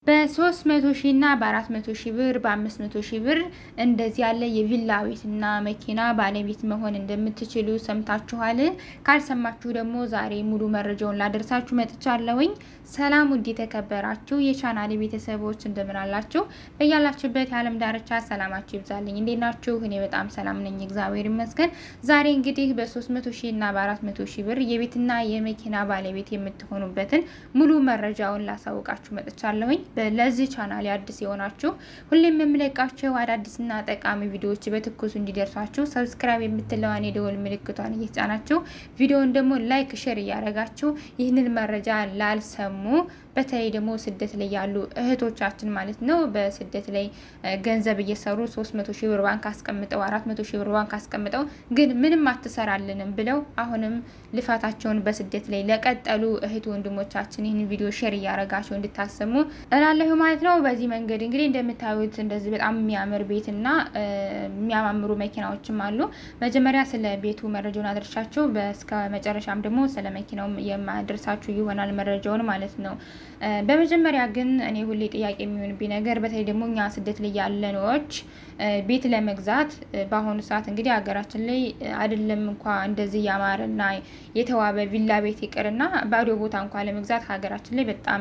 በሶስት መቶ ሺህ እና በአራት መቶ ሺህ ብር በአምስት መቶ ሺህ ብር እንደዚህ ያለ የቪላ ቤትና መኪና ባለቤት መሆን እንደምትችሉ ሰምታችኋል። ካልሰማችሁ ደግሞ ዛሬ ሙሉ መረጃውን ላደርሳችሁ መጥቻለሁኝ። ሰላም ውድ የተከበራችሁ የቻናሌ ቤተሰቦች እንደምን አላችሁ? በያላችሁበት የዓለም ዳርቻ ሰላማችሁ ይብዛልኝ። እንዴት ናችሁ? እኔ በጣም ሰላም ነኝ፣ እግዚአብሔር ይመስገን። ዛሬ እንግዲህ በሶስት መቶ ሺህ እና በአራት መቶ ሺህ ብር የቤትና የመኪና ባለቤት የምትሆኑበትን ሙሉ መረጃውን ላሳውቃችሁ መጥቻለሁኝ። ለዚህ ቻናል አዲስ የሆናችሁ ሁሌም የምለቃቸው አዳዲስና ጠቃሚ ቪዲዮዎች በትኩሱ እንዲደርሷችሁ ሰብስክራይብ የምትለዋን የደወል ምልክቷን እየተጫናችሁ ቪዲዮውን ደግሞ ላይክ፣ ሼር እያደረጋችሁ ይህንን መረጃ ላልሰሙ በተለይ ደግሞ ስደት ላይ ያሉ እህቶቻችን ማለት ነው በስደት ላይ ገንዘብ እየሰሩ ሶስት መቶ ሺህ ብር ባንክ አስቀምጠው አራት መቶ ሺህ ብር ባንክ አስቀምጠው ግን ምንም አትሰራልንም ብለው አሁንም ልፋታቸውን በስደት ላይ ለቀጠሉ እህት ወንድሞቻችን ይህን ቪዲዮ ሼር እያደረጋቸው እንድታሰሙ እላለሁ ማለት ነው። በዚህ መንገድ እንግዲህ እንደምታዩት እንደዚህ በጣም የሚያምር ቤትና የሚያማምሩ መኪናዎችም አሉ። መጀመሪያ ስለ ቤቱ መረጃውን አድርሻችሁ በስከ መጨረሻም ደግሞ ስለ መኪናው የማደርሳችሁ ይሆናል መረጃውን ማለት ነው። በመጀመሪያ ግን እኔ ሁሌ ጥያቄ የሚሆንብኝ ነገር በተለይ ደግሞ እኛ ስደት ላይ ያለኖች ቤት ለመግዛት በአሁኑ ሰዓት እንግዲህ ሀገራችን ላይ አይደለም እንኳ እንደዚህ ያማረና የተዋበ ቪላ ቤት ይቅርና ባዶ ቦታ እንኳ ለመግዛት ሀገራችን ላይ በጣም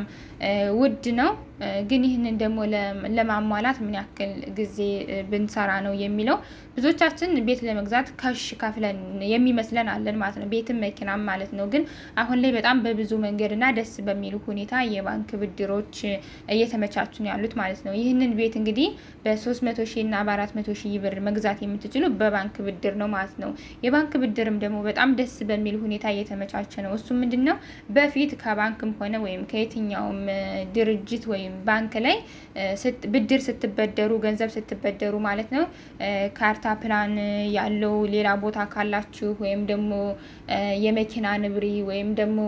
ውድ ነው። ግን ይህንን ደግሞ ለማሟላት ምን ያክል ጊዜ ብንሰራ ነው የሚለው ብዙዎቻችን ቤት ለመግዛት ከሽ ከፍለን የሚመስለን አለን ማለት ነው። ቤትም መኪናም ማለት ነው። ግን አሁን ላይ በጣም በብዙ መንገድና ደስ በሚሉ ሁኔታ የባንክ ብድሮች እየተመቻቹ ነው ያሉት ማለት ነው። ይህንን ቤት እንግዲህ በሶስት መቶ ሺህ እና በአራት መቶ ሺህ ብር መግዛት የምትችሉ በባንክ ብድር ነው ማለት ነው። የባንክ ብድርም ደግሞ በጣም ደስ በሚል ሁኔታ እየተመቻቸ ነው። እሱ ምንድን ነው በፊት ከባንክም ሆነ ወይም ከየትኛውም ድርጅት ወይም ባንክ ላይ ብድር ስትበደሩ ገንዘብ ስትበደሩ ማለት ነው ካርታ ፕላን ያለው ሌላ ቦታ ካላችሁ ወይም ደግሞ የመኪና ንብሪ ወይም ደግሞ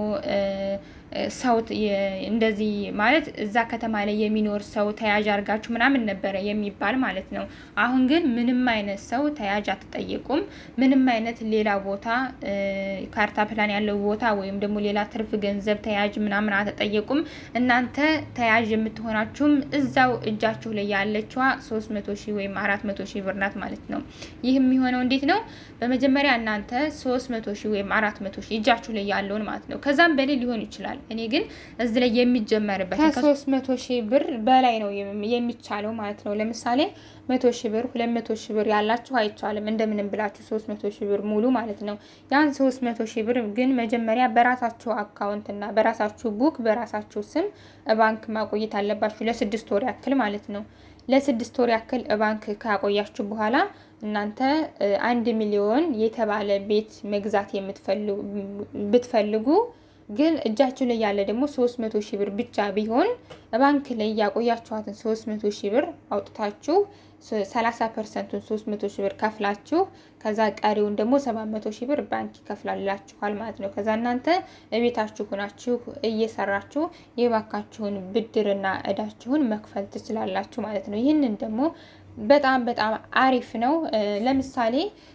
ሰው እንደዚህ ማለት እዛ ከተማ ላይ የሚኖር ሰው ተያዥ አድርጋችሁ ምናምን ነበረ የሚባል ማለት ነው። አሁን ግን ምንም አይነት ሰው ተያዥ አትጠየቁም። ምንም አይነት ሌላ ቦታ ካርታ ፕላን ያለው ቦታ ወይም ደግሞ ሌላ ትርፍ ገንዘብ ተያዥ ምናምን አትጠየቁም። እናንተ ተያዥ የምትሆናችሁም እዛው እጃችሁ ላይ ያለችዋ ሶስት መቶ ሺህ ወይም አራት መቶ ሺህ ብር ናት ማለት ነው። ይህ የሚሆነው እንዴት ነው? በመጀመሪያ እናንተ ሶስት መቶ ሺህ ወይም አራት መቶ ሺህ እጃችሁ ላይ ያለውን ማለት ነው። ከዛም በላይ ሊሆን ይችላል እኔ ግን እዚህ ላይ የሚጀመርበት ከሶስት መቶ ሺህ ብር በላይ ነው የሚቻለው ማለት ነው። ለምሳሌ መቶ ሺህ ብር ሁለት መቶ ሺህ ብር ያላችሁ አይቻልም። እንደምንም ብላችሁ ሶስት መቶ ሺህ ብር ሙሉ ማለት ነው። ያን ሶስት መቶ ሺህ ብር ግን መጀመሪያ በራሳችሁ አካውንት እና በራሳችሁ ቡክ በራሳችሁ ስም ባንክ ማቆየት አለባችሁ ለስድስት ወር ያክል ማለት ነው። ለስድስት ወር ያክል ባንክ ካቆያችሁ በኋላ እናንተ አንድ ሚሊዮን የተባለ ቤት መግዛት ብትፈልጉ ግን እጃችሁ ላይ ያለ ደግሞ ሶስት መቶ ሺህ ብር ብቻ ቢሆን ባንክ ላይ ያቆያችኋትን ሶስት መቶ ሺህ ብር አውጥታችሁ ሰላሳ ፐርሰንቱን ሶስት መቶ ሺህ ብር ከፍላችሁ ከዛ ቀሪውን ደግሞ ሰባት መቶ ሺህ ብር ባንክ ይከፍላላችኋል ማለት ነው። ከዛ እናንተ እቤታችሁ ሆናችሁ እየሰራችሁ የባካችሁን ብድርና እዳችሁን መክፈል ትችላላችሁ ማለት ነው። ይህንን ደግሞ በጣም በጣም አሪፍ ነው። ለምሳሌ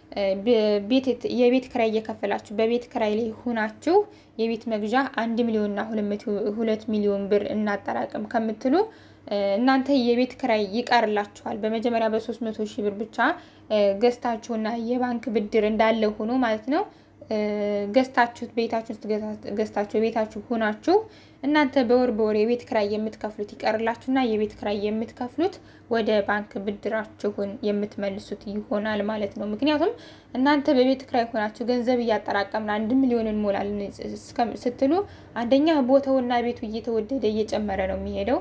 የቤት ክራይ እየከፈላችሁ በቤት ክራይ ላይ ሁናችሁ የቤት መግዣ አንድ ሚሊዮንና ሁለት ሚሊዮን ብር እናጠራቅም ከምትሉ እናንተ የቤት ክራይ ይቀርላችኋል። በመጀመሪያ በሶስት መቶ ሺህ ብር ብቻ ገዝታችሁና የባንክ ብድር እንዳለ ሆኖ ማለት ነው ገዝታችሁት ቤታችሁ ውስጥ ገዝታችሁ ቤታችሁ ሆናችሁ እናንተ በወር በወር የቤት ክራይ የምትከፍሉት ይቀርላችሁና የቤት ክራይ የምትከፍሉት ወደ ባንክ ብድራችሁን የምትመልሱት ይሆናል ማለት ነው። ምክንያቱም እናንተ በቤት ክራይ ሆናችሁ ገንዘብ እያጠራቀምን አንድ ሚሊዮን እንሞላለን ስትሉ አንደኛ ቦታውና ቤቱ እየተወደደ እየጨመረ ነው የሚሄደው።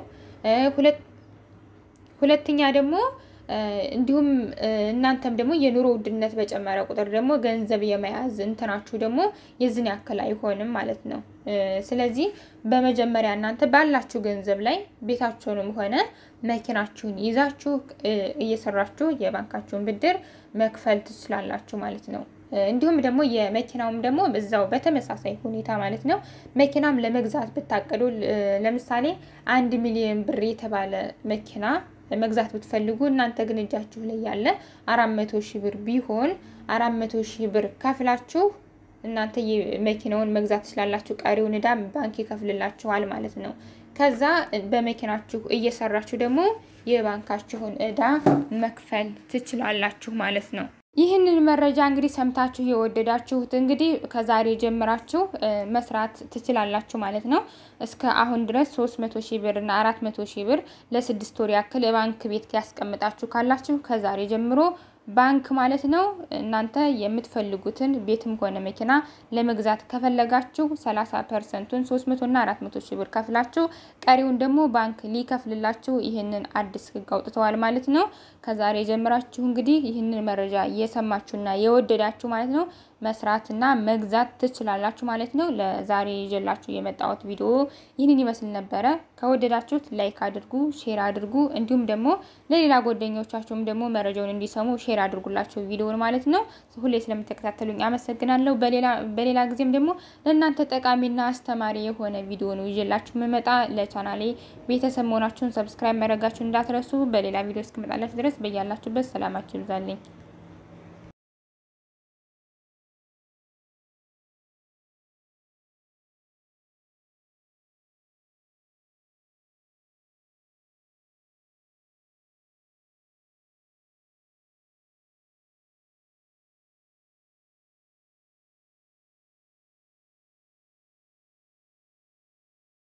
ሁለተኛ ደግሞ እንዲሁም እናንተም ደግሞ የኑሮ ውድነት በጨመረ ቁጥር ደግሞ ገንዘብ የመያዝ እንትናችሁ ደግሞ የዝን ያክል አይሆንም ማለት ነው። ስለዚህ በመጀመሪያ እናንተ ባላችሁ ገንዘብ ላይ ቤታችሁንም ሆነ መኪናችሁን ይዛችሁ እየሰራችሁ የባንካችሁን ብድር መክፈል ትችላላችሁ ማለት ነው። እንዲሁም ደግሞ የመኪናውም ደግሞ እዛው በተመሳሳይ ሁኔታ ማለት ነው። መኪናም ለመግዛት ብታቀዱ ለምሳሌ አንድ ሚሊዮን ብር የተባለ መኪና መግዛት ብትፈልጉ እናንተ ግን እጃችሁ ላይ ያለ አራት መቶ ሺህ ብር ቢሆን አራት መቶ ሺህ ብር ከፍላችሁ እናንተ መኪናውን መግዛት ትችላላችሁ። ቀሪውን ዕዳ ባንክ ይከፍልላችኋል ማለት ነው። ከዛ በመኪናችሁ እየሰራችሁ ደግሞ የባንካችሁን እዳ መክፈል ትችላላችሁ ማለት ነው። ይህንን መረጃ እንግዲህ ሰምታችሁ የወደዳችሁት እንግዲህ ከዛሬ ጀምራችሁ መስራት ትችላላችሁ ማለት ነው። እስከ አሁን ድረስ ሶስት መቶ ሺህ ብር እና አራት መቶ ሺህ ብር ለስድስት ወር ያክል ባንክ ቤት ያስቀምጣችሁ ካላችሁ ከዛሬ ጀምሮ ባንክ ማለት ነው እናንተ የምትፈልጉትን ቤትም ሆነ መኪና ለመግዛት ከፈለጋችሁ 30 ፐርሰንቱን 300 እና 400 ሺህ ብር ከፍላችሁ ቀሪውን ደግሞ ባንክ ሊከፍልላችሁ ይህንን አዲስ ሕግ አውጥተዋል ማለት ነው። ከዛሬ ጀምራችሁ እንግዲህ ይህንን መረጃ እየሰማችሁና የወደዳችሁ ማለት ነው መስራትና መግዛት ትችላላችሁ ማለት ነው። ለዛሬ ይዤላችሁ የመጣሁት ቪዲዮ ይህንን ይመስል ነበረ። ከወደዳችሁት ላይክ አድርጉ፣ ሼር አድርጉ፣ እንዲሁም ደግሞ ለሌላ ጓደኞቻችሁም ደግሞ መረጃውን እንዲሰሙ ሼር አድርጉላቸው ቪዲዮውን ማለት ነው። ሁሌ ስለምትከታተሉኝ አመሰግናለሁ። በሌላ ጊዜም ደግሞ ለእናንተ ጠቃሚና አስተማሪ የሆነ ቪዲዮ ነው ይዤላችሁ የምመጣ። ለቻናሌ ቤተሰብ መሆናችሁን ሰብስክራይብ ማድረጋችሁን እንዳትረሱ። በሌላ ቪዲዮ እስክመጣላችሁ ድረስ በያላችሁበት ሰላማችሁ ይብዛልኝ።